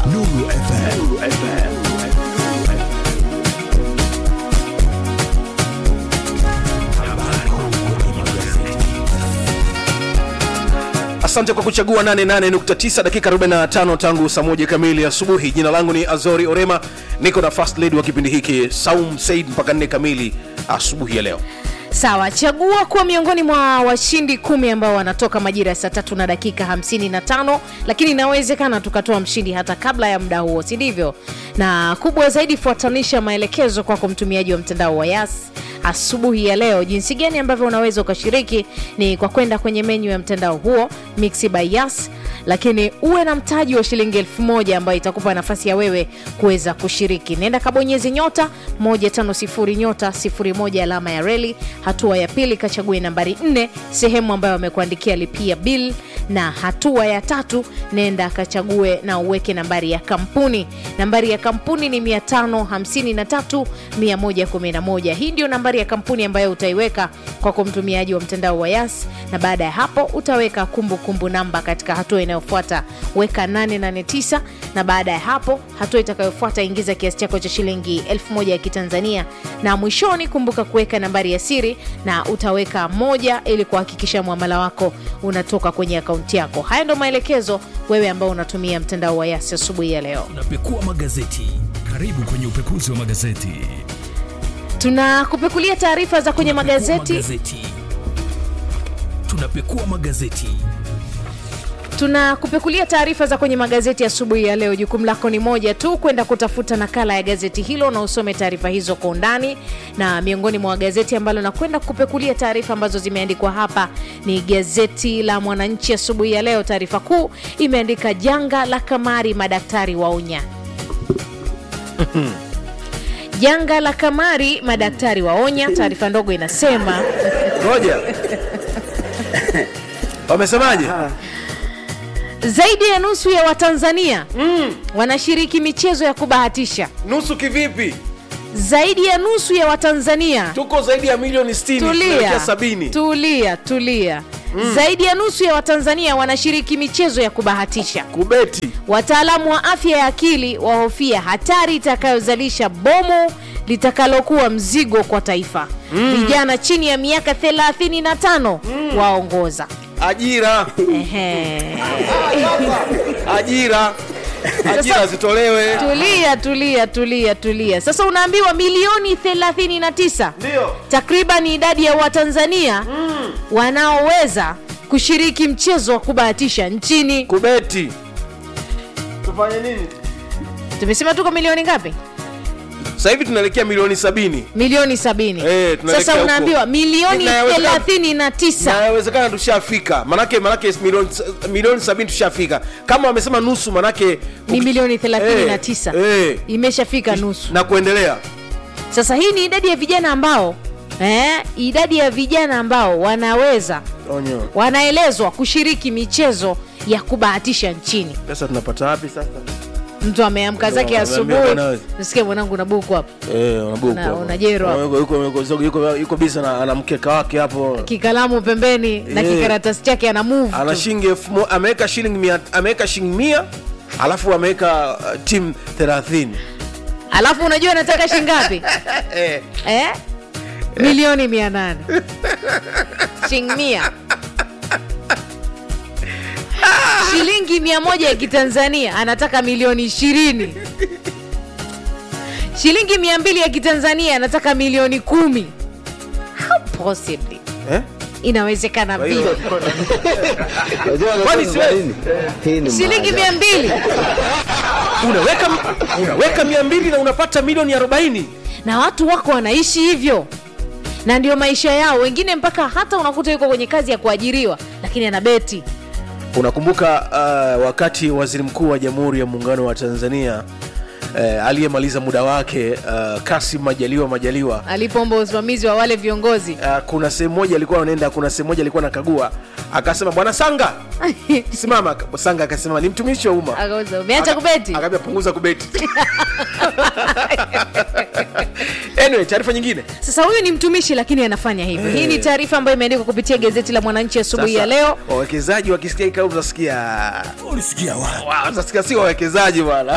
Nuru FM. asante kwa kuchagua 88.9 dakika 45 tangu saa moja kamili asubuhi jina langu ni azori orema niko na first lady wa kipindi hiki saum said mpaka 4 kamili asubuhi ya leo sawa chagua kuwa miongoni mwa washindi kumi ambao wanatoka majira ya saa tatu na dakika 55 lakini inawezekana tukatoa mshindi hata kabla ya muda huo si ndivyo na kubwa zaidi fuatanisha maelekezo kwako mtumiaji wa mtandao wa yas asubuhi ya leo jinsi gani ambavyo unaweza ukashiriki ni kwa kwenda kwenye menyu ya mtandao huo mixi by yas lakini uwe na mtaji wa shilingi elfu moja ambayo itakupa nafasi ya wewe kuweza kushiriki nenda kabonyezi nyota 150 nyota 01 alama ya reli hatua ya pili kachague nambari 4 sehemu ambayo wamekuandikia lipia bill na hatua ya tatu nenda kachague na uweke nambari ya kampuni nambari ya kampuni ni 553111 hii ndio nambari ya kampuni ambayo utaiweka kwako mtumiaji wa mtandao wa yas na baada ya hapo utaweka kumbukumbu kumbu namba katika hatua inayofuata weka 889 na baada ya hapo hatua itakayofuata ingiza kiasi chako cha shilingi 1000 ya kitanzania na mwishoni kumbuka kuweka nambari ya siri na utaweka moja ili kuhakikisha mwamala wako unatoka kwenye akaunti yako haya ndo maelekezo wewe ambao unatumia mtandao wa yasi asubuhi ya leo Tunapekua magazeti. Karibu kwenye upekuzi wa magazeti. tunakupekulia taarifa za kwenye Tunapekua magazeti magazeti. Tunapekua magazeti. tunakupekulia taarifa za kwenye magazeti asubuhi ya leo jukumu lako ni moja tu kwenda kutafuta nakala ya gazeti hilo na usome taarifa hizo kwa undani na miongoni mwa gazeti ambalo nakwenda kupekulia taarifa ambazo zimeandikwa hapa ni gazeti la mwananchi asubuhi ya leo taarifa kuu imeandika janga la kamari madaktari waonya janga la kamari madaktari waonya taarifa ndogo inasema ngoja wamesemaje zaidi ya nusu ya watanzania mm. wanashiriki michezo ya kubahatisha nusu kivipi zaidi ya nusu ya watanzania tuko zaidi ya milioni 60 tunaelekea tulia sabini tulia tulia mm. zaidi ya nusu ya watanzania wanashiriki michezo ya kubahatisha kubeti wataalamu wa afya ya akili wahofia hatari itakayozalisha bomu litakalokuwa mzigo kwa taifa vijana chini ya miaka 35 mm. waongoza ajira Ehe. ajira ajira zitolewe tulia tulia tulia tulia sasa unaambiwa milioni 39 ndio takriban idadi ya watanzania mm. wanaoweza kushiriki mchezo wa kubahatisha nchini kubeti tufanye nini tumesema tuko milioni ngapi sasa hivi tunaelekea milioni sabini milioni sabini Eh, tunaelekea sasa huko. unaambiwa milioni Inawezekana- thelathini na tisa nawezekana tushafika manake manake milioni, milioni sabini tushafika kama wamesema nusu manake ni milioni thelathini na Eh, tisa eh. imeshafika nusu na kuendelea sasa hii ni idadi ya vijana ambao eh, idadi ya vijana ambao wanaweza onyo wanaelezwa kushiriki michezo ya kubahatisha nchini pesa tunapata wapi sasa mtu ameamka zake Ndio, asubuhi ameambia mwanawe. nasikia mwanangu na buku hapo Eh, unabuku Na- hapo. unajero hapo. Yuko- yuko- yuko- yuko- yuko bisa na ana mkeka wake hapo kikalamu pembeni na Eh. kikaratasi chake ana move ana tu. shilingi elfu mo- ameweka shilingi mia ameweka shilingi mia alafu ameweka uh, timu thelathini alafu unajua nataka shingapi eh. eh? milioni mia nane shilingi mia shilingi mia moja ya kitanzania anataka milioni ishirini shilingi mia mbili ya kitanzania anataka milioni kumi How possibly Eh? inawezekana Kwa hiyo- vipi Kwani siwezi? shilingi mia mbili unaweka unaweka mia mbili na unapata milioni arobaini na watu wako wanaishi hivyo na ndio maisha yao wengine mpaka hata unakuta yuko kwenye kazi ya kuajiriwa lakini ana beti unakumbuka uh, wakati waziri mkuu wa jamhuri ya muungano wa tanzania uh, aliyemaliza muda wake uh, kasim majaliwa majaliwa alipoomba usimamizi wa wale viongozi uh, kuna sehemu moja alikuwa anaenda kuna sehemu moja alikuwa anakagua akasema bwana sanga simama sanga akasema ni mtumishi wa umma Akauza, umeacha Aka- kubeti akaambia punguza kubeti anyway taarifa nyingine sasa huyu ni mtumishi lakini anafanya hivyo hii ni taarifa ambayo imeandikwa kupitia gazeti la mwananchi asubuhi ya Sasa, leo wawekezaji wakisikia hii kauli utasikia ulisikia wapi wow, utasikia si wawekezaji bwana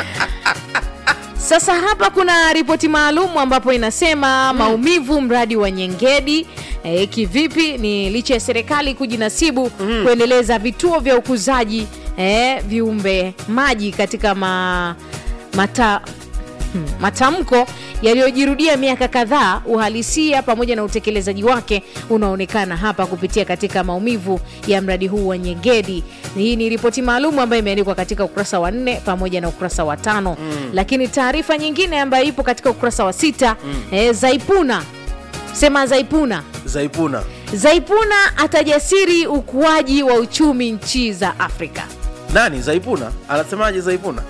Sasa hapa kuna ripoti maalum ambapo inasema maumivu mradi wa Nyengedi. E, kivipi? Ni licha ya serikali kujinasibu kuendeleza vituo vya ukuzaji e, viumbe maji katika ma, mata, hmm, matamko yaliyojirudia miaka kadhaa, uhalisia pamoja na utekelezaji wake unaonekana hapa kupitia katika maumivu ya mradi huu wa Nyegedi. Hii ni ripoti maalum ambayo imeandikwa katika ukurasa wa nne pamoja na ukurasa wa tano lakini taarifa nyingine ambayo ipo katika ukurasa wa sita eh, Zaipuna sema Zaipuna zaipuna Zaipuna atajasiri ukuaji wa uchumi nchi za Afrika. nani zaipuna anasemaje zaipuna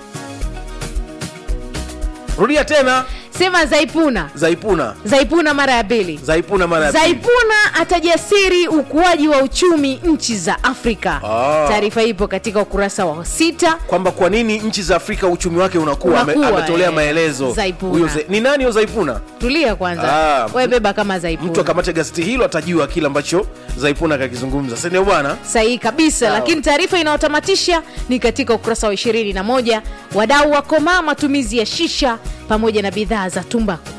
rudia tena Sema Zaipuna, zaipuna Zaipuna mara ya pili. zaipuna mara ya pili. Zaipuna atajasiri ukuaji wa uchumi nchi za Afrika. Ah. Taarifa ipo katika ukurasa wa sita. kwamba kwa nini nchi za afrika uchumi wake unakuwa ame- Unakuwa, ametolea eh, maelezo Zaipuna. Huyo Za- ni nani huyo zaipuna Tulia kwanza, Ah, wewe beba kama Zaipuna. mtu akamate gazeti hilo atajua kile ambacho zaipuna kakizungumza sindio bwana sahihi kabisa Sawa. lakini taarifa inayotamatisha ni katika ukurasa wa 21 wadau wakomaa matumizi ya shisha pamoja na bidhaa za tumbaku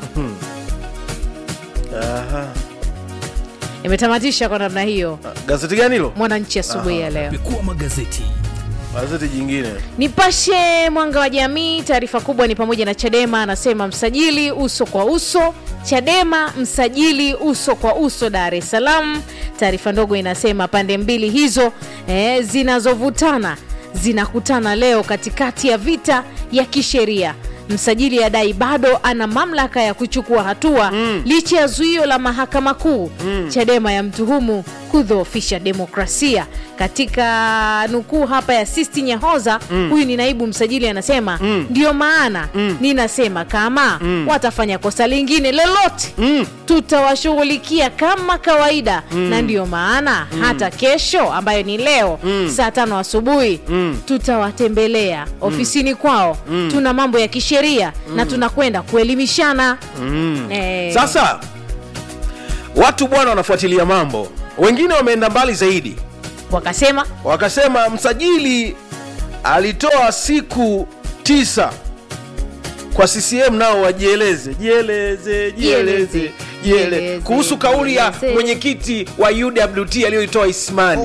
Aha. imetamatisha kwa namna hiyo gazeti gani hilo mwananchi asubuhi ya leo pekua magazeti gazeti jingine nipashe mwanga wa jamii taarifa kubwa ni pamoja na chadema anasema msajili uso kwa uso chadema msajili uso kwa uso dar es salaam taarifa ndogo inasema pande mbili hizo eh, zinazovutana zinakutana leo katikati ya vita ya kisheria msajili adai bado ana mamlaka ya kuchukua hatua mm. licha ya zuio la mahakama kuu mm. chadema ya mtuhumu kudhoofisha demokrasia katika nukuu hapa ya sisti nyahoza huyu ni naibu msajili anasema mm. ndio maana mm. ninasema kama mm. watafanya kosa lingine lolote mm. tutawashughulikia kama kawaida mm. na ndio maana mm. hata kesho ambayo ni leo mm. saa tano asubuhi mm. tutawatembelea ofisini kwao mm. tuna mambo ya kisheria mm. na tunakwenda kuelimishana mm. eh, sasa watu bwana wanafuatilia mambo wengine wameenda mbali zaidi wakasema wakasema msajili alitoa siku tisa kwa ccm nao wajieleze jieleze jieleze jieleze Jieleze, kuhusu kauli ya jieleze. mwenyekiti wa uwt aliyoitoa ismani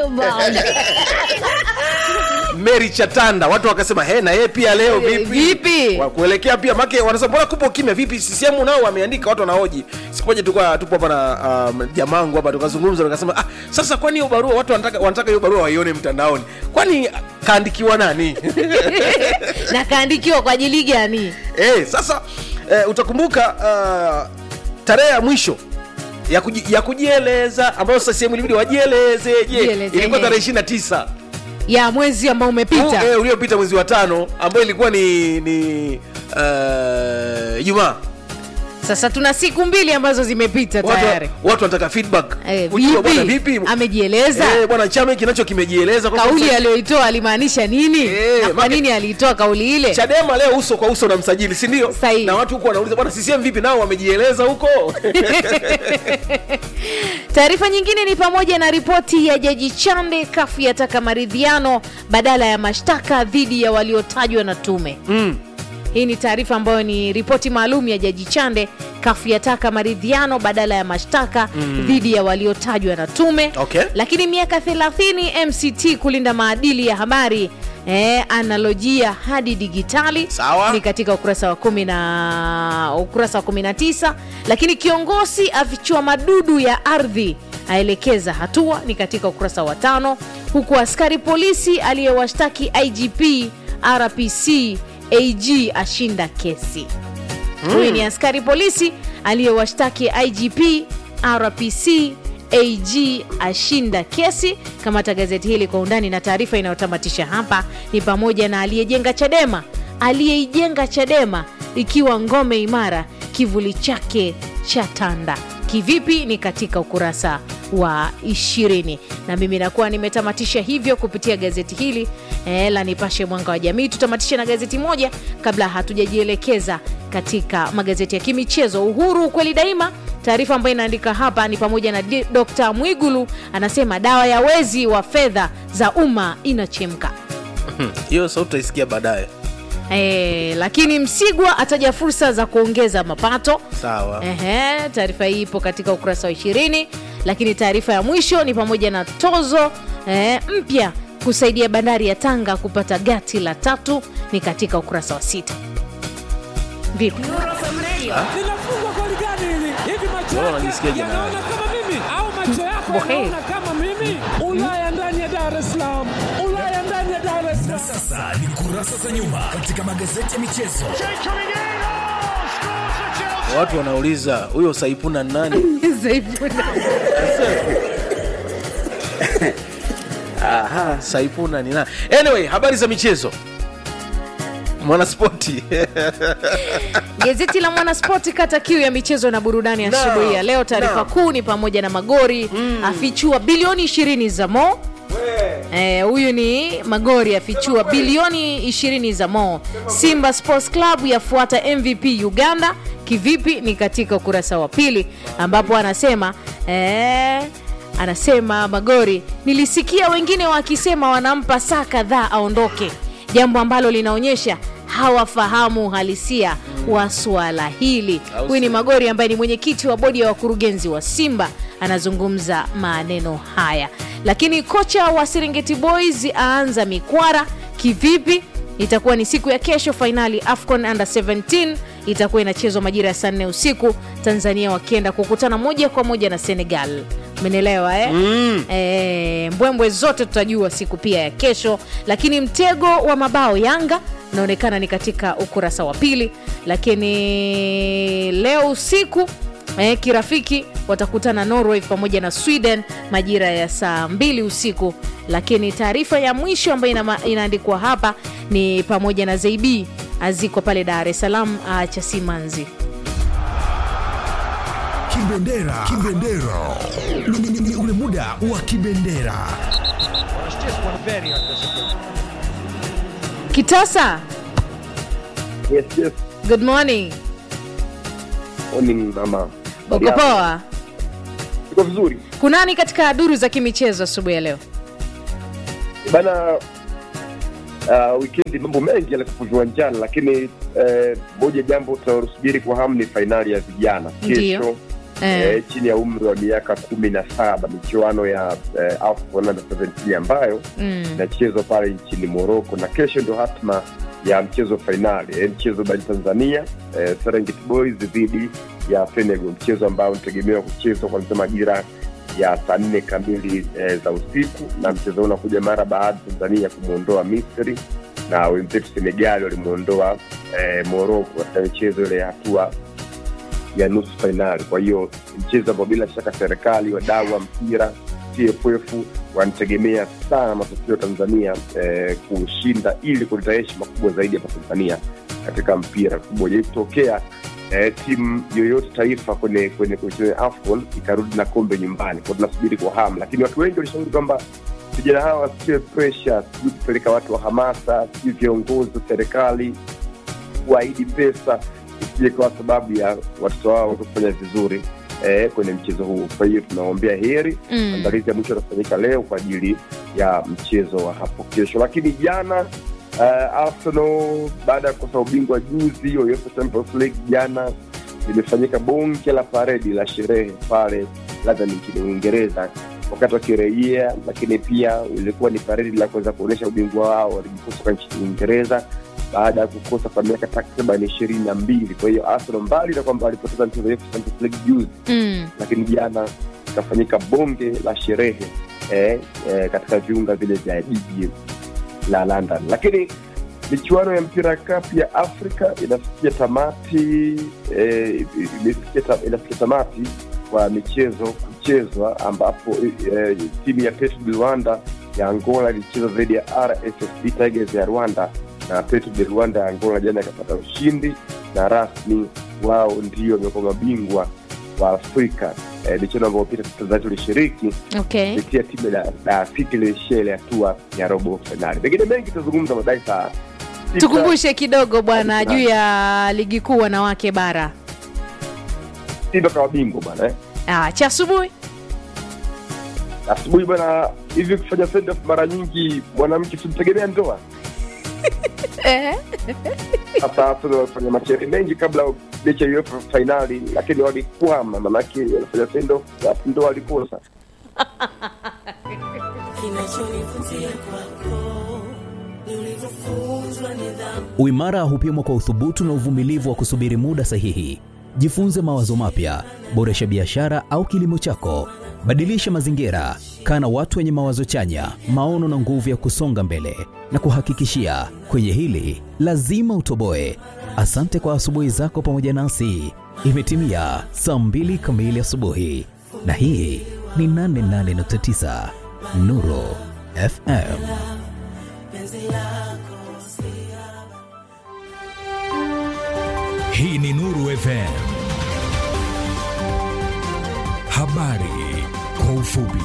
mary chatanda watu wakasema he na yeye pia leo Eh, vipi vipi? Wa- kuelekea pia make wanasema mbona kupo kimya vipi ccm nao wameandika watu wanahoji siku moja tulikuwa tupo hapa na um, jamangu hapa tukazungumza tukasema ah, sasa kwani hiyo barua watu wanataka wanataka hiyo barua waione mtandaoni kwani kaandikiwa nani na kaandikiwa kwa ajili gani eh, sasa eh, utakumbuka uh, tarehe ya mwisho ya, kuji, ya kujieleza ambayo sasa sehemu ilibidi wajieleze je Jieleze, ilikuwa eh. tarehe ishiri na tisa ya mwezi ambao umepita eh, uliopita mwezi wa tano ambayo ilikuwa ni ni uh, jumaa sasa tuna siku mbili ambazo zimepita watu, tayari watu wanataka feedback Eh, Kujua bwana vipi? vipi amejieleza Eh, bwana chama kinacho kimejieleza kwamba kauli msa- aliyoitoa alimaanisha nini Eh, na kwa make- nini aliitoa kauli ile chadema leo uso kwa uso na msajili si ndio Sahihi. na watu huko wanauliza bwana ccm vipi nao wamejieleza huko taarifa nyingine ni pamoja na ripoti ya jaji chande kafu yataka maridhiano badala ya mashtaka dhidi ya waliotajwa na tume mm. hii ni taarifa ambayo ni ripoti maalum ya jaji chande kafu yataka maridhiano badala ya mashtaka dhidi ya waliotajwa na tume Okay. lakini miaka 30 mct kulinda maadili ya habari Eh, analojia hadi digitali Sawa. ni katika ukurasa wa kumi na ukurasa wa 19 lakini kiongozi afichua madudu ya ardhi aelekeza hatua ni katika ukurasa wa tano huku askari polisi aliyewashtaki igp rpc ag ashinda kesi huyu ni askari polisi aliyewashtaki igp rpc ag ashinda kesi kamata gazeti hili kwa undani na taarifa inayotamatisha hapa ni pamoja na aliyejenga chadema aliyeijenga chadema ikiwa ngome imara kivuli chake cha tanda kivipi ni katika ukurasa wa ishirini na mimi nakuwa nimetamatisha hivyo kupitia gazeti hili eh, la nipashe mwanga wa jamii tutamatishe na gazeti moja kabla hatujajielekeza katika magazeti ya kimichezo. Uhuru, ukweli daima. Taarifa ambayo inaandika hapa ni pamoja na D- Dr. Mwigulu anasema dawa ya wezi wa fedha za umma inachemka. hiyo sauti utaisikia baadaye E, lakini Msigwa ataja fursa za kuongeza mapato. sawa Ehe, taarifa hii ipo katika ukurasa wa ishirini. Lakini taarifa ya mwisho ni pamoja na tozo eh, mpya kusaidia bandari ya Tanga kupata gati la tatu ni katika ukurasa wa sita. Vipi? linafungwa goli gani hili? Hivi macho Wewe yake unajisikiaje na yanaona kama mimi au macho yako Bohe. yanaona kama mimi? Ulaya ndani ya Dar es Salaam, Ulaya ndani ya Dar es Salaam. Sasa ni kurasa za nyuma katika magazeti ya michezo. watu wanauliza huyo saipuna ni nani Aha, saipuna ni nani anyway habari za michezo mwanaspoti Gazeti la Mwanaspoti kata kiu ya michezo na burudani Naam, asubuhi ya leo. Taarifa naam. kuu ni pamoja na Magori afichua bilioni 20 za Mo. Eh, huyu ni Magori afichua bilioni 20 za Mo. Simba Sports Club yafuata MVP Uganda. Kivipi? Ni katika ukurasa wa pili ambapo anasema eh, anasema Magori, nilisikia wengine wakisema wanampa saa kadhaa aondoke, jambo ambalo linaonyesha hawafahamu uhalisia wa suala hili. Au Huyu ni sio? Magori ambaye ni mwenyekiti wa bodi ya wakurugenzi wa Simba anazungumza maneno haya. Lakini kocha wa Serengeti Boys aanza mikwara kivipi? Itakuwa ni siku ya kesho, fainali AFCON under 17 itakuwa inachezwa majira ya saa nne usiku, Tanzania wakienda kukutana moja kwa moja na Senegal. Umenielewa eh? Mm. E, mbwembwe zote tutajua siku pia ya kesho, lakini mtego wa mabao Yanga unaonekana ni katika ukurasa wa pili, lakini leo usiku eh, kirafiki watakutana Norway pamoja na Sweden majira ya saa mbili usiku. Lakini taarifa ya mwisho ambayo ina, inaandikwa hapa ni pamoja na Zeibi azikwa pale Dar es Salaam aacha simanzi. Kibendera, kibendera ni, ni, ni ule muda wa kibendera. Kitasa, Yes, yes. good morning. Morning mama. Uko poa? Iko vizuri. Kunani katika duru za kimichezo asubuhi ya leo? Bana uh, weekend mambo mengi yalikuwa viwanjani lakini eh, moja jambo tunalosubiri kwa hamu ni fainali ya vijana Ndiyo. kesho Eh. eh, chini ya umri wa miaka kumi na saba michuano ya eh, AFCON under 17 ambayo Mm. inachezwa pale nchini Morocco na kesho ndio hatma ya mchezo fainali eh, mchezo bani Tanzania eh, Serengeti Boys dhidi ya Senegal, mchezo ambao unategemewa kuchezwa kuanzia majira ya saa nne kamili eh, za usiku, na mchezo huu unakuja mara baada ya Tanzania kumwondoa Misri na wenzetu Senegali walimwondoa eh, Morocco katika michezo ile ya hatua ya nusu fainali. Kwa hiyo mchezo ambao bila shaka serikali, wadau wa mpira, TFF wanategemea sana matokeo ya Tanzania eh, kushinda ili kuleta heshima kubwa zaidi hapa Tanzania katika mpira kubwa. Haijawahi kutokea eh, timu yoyote taifa kwenye kwenye kwenye AFCON ikarudi na kombe nyumbani, kwa tunasubiri kwa hamu, lakini watu wengi walishauri kwamba vijana hawa wasiwe pressure, sijui kupeleka watu wa hamasa, sijui viongozi wa serikali kuahidi pesa isije kwa sababu ya watoto wao kufanya vizuri eh, kwenye mchezo huu. Kwa hiyo tunaombea heri. Mm. Maandalizi ya mwisho yatafanyika leo kwa ajili ya mchezo wa hapo kesho, lakini jana uh, Arsenal baada ya kukosa ubingwa juzi wa UEFA Champions League, jana limefanyika bonge la paredi la sherehe pale London nchini Uingereza wakati wakirejea, lakini pia ilikuwa ni paredi la kuweza kuonyesha ubingwa wao wa ligi kuu soka nchini Uingereza baada ya kukosa kwa miaka takriban ishirini na mbili. Kwa hiyo Arsenal mbali na kwamba walipoteza mchezo wa UEFA Champions League juzi Mm. lakini jana ikafanyika bonge la sherehe eh, eh, katika viunga vile vya jiji la London. Lakini michuano ya mpira cup ya Afrika inafikia tamati eh, imefikia ta, inafikia tamati kwa michezo kuchezwa, ambapo eh, timu ya Petro de Rwanda ya Angola ilicheza dhidi ya RSSB Tigers ya Rwanda na Petro de Rwanda ya Angola jana ikapata ushindi na rasmi wao ndio wamekuwa mabingwa wa Afrika eh, michuano ambayo pia Tanzania tulishiriki Okay. kupitia timu ya Dar City iliishia ile hatua ya robo fainali. Pengine mengi tutazungumza baadaye saa tukumbushe kidogo bwana juu ya ligi kuu wanawake bara Simba kawa bingwa bwana eh. ah, cha asubuhi asubuhi bwana hivi kufanya send off mara nyingi mwanamke simtegemea ndoa eh. sasa Arsenal walifanya mashauri mengi kabla mechi ya UEFA fainali lakini walikwama manake wanafanya send off alafu ndoa walikosa Kinachonivutia kwako ni ulivyofunzwa nidhamu. Uimara hupimwa kwa uthubutu na uvumilivu wa kusubiri muda sahihi. Jifunze mawazo mapya, boresha biashara au kilimo chako, badilisha mazingira, kaa na watu wenye mawazo chanya, maono na nguvu ya kusonga mbele. Na kuhakikishia kwenye hili lazima utoboe. Asante kwa asubuhi zako pamoja nasi. Imetimia saa mbili kamili asubuhi, na hii ni 88.9 Nuru FM. Hii ni Nuru FM. Habari kwa ufupi.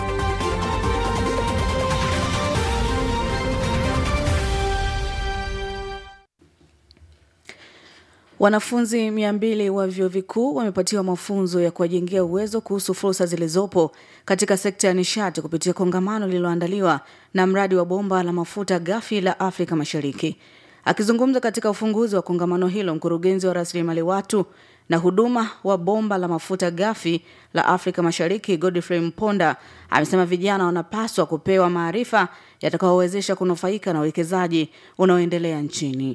Wanafunzi mia mbili wa vyuo vikuu wamepatiwa mafunzo ya kuwajengea uwezo kuhusu fursa zilizopo katika sekta ya nishati kupitia kongamano lililoandaliwa na mradi wa bomba la mafuta ghafi la Afrika Mashariki. Akizungumza katika ufunguzi wa kongamano hilo, mkurugenzi wa rasilimali watu na huduma wa bomba la mafuta ghafi la Afrika Mashariki Godfrey Mponda amesema vijana wanapaswa kupewa maarifa yatakayowezesha kunufaika na uwekezaji unaoendelea nchini.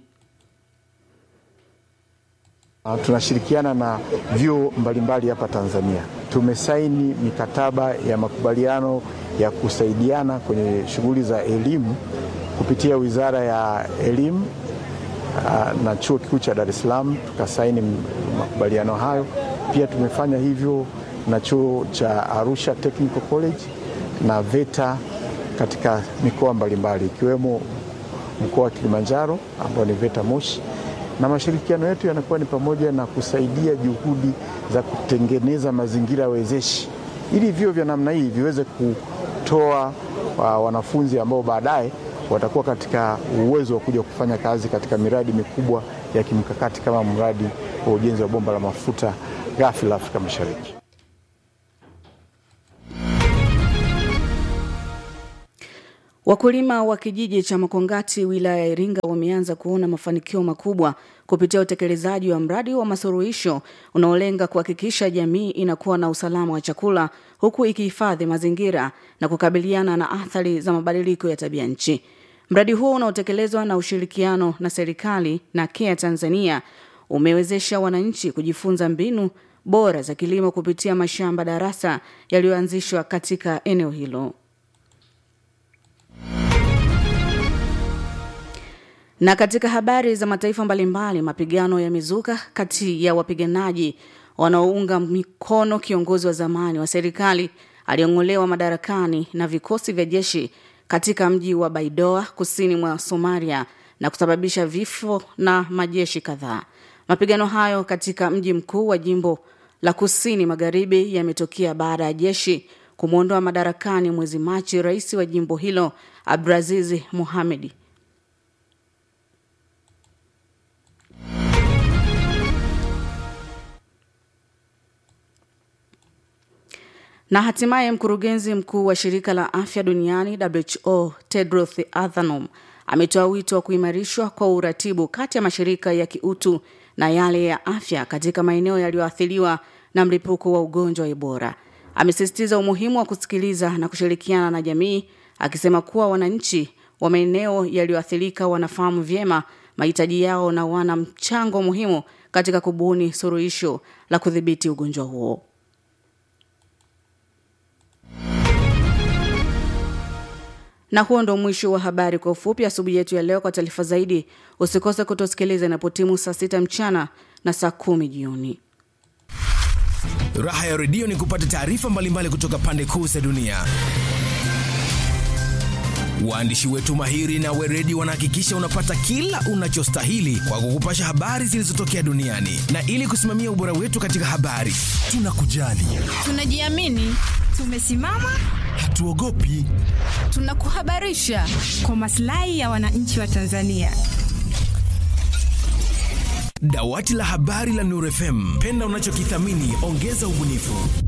Uh, Tunashirikiana na vyuo mbalimbali hapa Tanzania. Tumesaini mikataba ya makubaliano ya kusaidiana kwenye shughuli za elimu kupitia Wizara ya Elimu uh, na Chuo Kikuu cha Dar es Salaam tukasaini m- makubaliano hayo. Pia tumefanya hivyo na chuo cha Arusha Technical College na VETA katika mikoa mbalimbali ikiwemo mkoa wa Kilimanjaro ambao ni VETA Moshi, na mashirikiano yetu yanakuwa ni pamoja na kusaidia juhudi za kutengeneza mazingira wezeshi ili vyuo vya namna hii viweze kutoa uh, wanafunzi ambao baadaye watakuwa katika uwezo wa kuja kufanya kazi katika miradi mikubwa ya kimkakati kama mradi wa ujenzi wa bomba la mafuta ghafi la Afrika Mashariki. Wakulima wa kijiji cha Makongati wilaya ya Iringa wameanza kuona mafanikio makubwa kupitia utekelezaji wa mradi wa masuluhisho unaolenga kuhakikisha jamii inakuwa na usalama wa chakula huku ikihifadhi mazingira na kukabiliana na athari za mabadiliko ya tabia nchi. Mradi huo unaotekelezwa na ushirikiano na serikali na KEA Tanzania umewezesha wananchi kujifunza mbinu bora za kilimo kupitia mashamba darasa yaliyoanzishwa katika eneo hilo. Na katika habari za mataifa mbalimbali, mapigano yamezuka kati ya wapiganaji wanaounga mikono kiongozi wa zamani wa serikali aliyong'olewa madarakani na vikosi vya jeshi katika mji wa Baidoa kusini mwa Somalia na kusababisha vifo na majeshi kadhaa. Mapigano hayo katika mji mkuu wa jimbo la kusini magharibi yametokea baada ya jeshi kumwondoa madarakani mwezi Machi rais wa jimbo hilo Abdulaziz Mohamed. Na hatimaye mkurugenzi mkuu wa shirika la afya duniani WHO Tedros Adhanom ametoa wito wa kuimarishwa kwa uratibu kati ya mashirika ya kiutu na yale ya afya katika maeneo yaliyoathiriwa na mlipuko wa ugonjwa wa Ebola. Amesisitiza umuhimu wa kusikiliza na kushirikiana na jamii, akisema kuwa wananchi wa maeneo yaliyoathirika wanafahamu vyema mahitaji yao na wana mchango muhimu katika kubuni suluhisho la kudhibiti ugonjwa huo. Na huo ndo mwisho wa habari kwa ufupi asubuhi yetu ya leo. Kwa taarifa zaidi, usikose kutosikiliza inapotimu saa sita mchana na saa kumi jioni. Raha ya redio ni kupata taarifa mbalimbali kutoka pande kuu za dunia. Waandishi wetu mahiri na weredi wanahakikisha unapata kila unachostahili kwa kukupasha habari zilizotokea duniani, na ili kusimamia ubora wetu katika habari, tunakujali, Tunajiamini, tumesimama, hatuogopi. tunakuhabarisha kwa maslahi ya wananchi wa Tanzania. Dawati la habari la Nuru FM, penda unachokithamini, ongeza ubunifu.